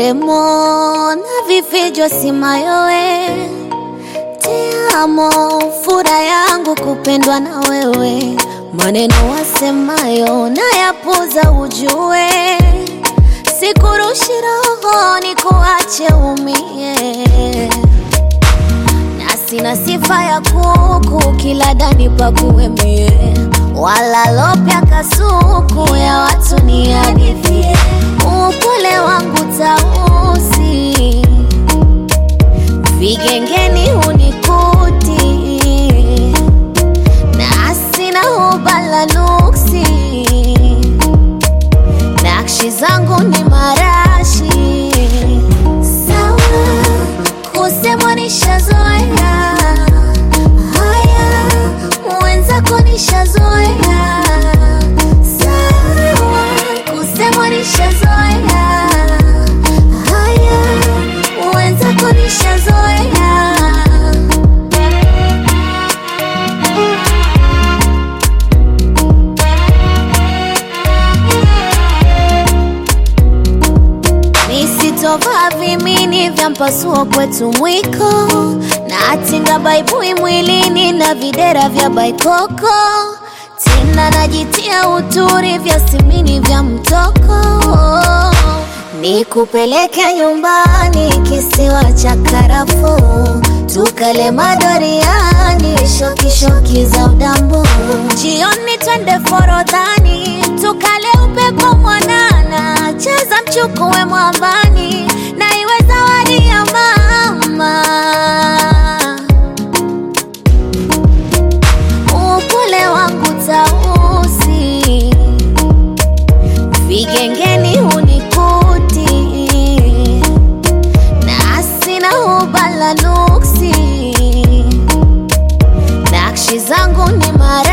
ndelemo na vifijo simayowe tiamo fura yangu kupendwa na wewe maneno wasemayo nayapuza ujue sikurushi roho ni kuache umie na sina sifa ya kuku kila dani pakuemie wala lopya kasuku ya watu ni hadithie upole wangu tausi vigengeni hunikuti na sina hubala nuksi nakshi zangu ni marashi sawa kusemwa nishazoea haya mwenzako nishazoea sawa kusemwa nishazoea haya mwenzako nishazoea nisitovaa vimini vya mpasuo kwetu mwiko na atinga baibui mwilini na videra vya baikoko tena najitia uturi vya simini vya mtoko nikupeleke nyumbani kisiwa cha karafuu tukale madoriani shokishoki za udambu jioni twende forodhani tukale upepo mwanana cheza mchukuwe mwambani na iwe zawadi ya mama upole wangu tausi vigengeni hunikuti na sina hubala nuksi nakshi zangu ni mara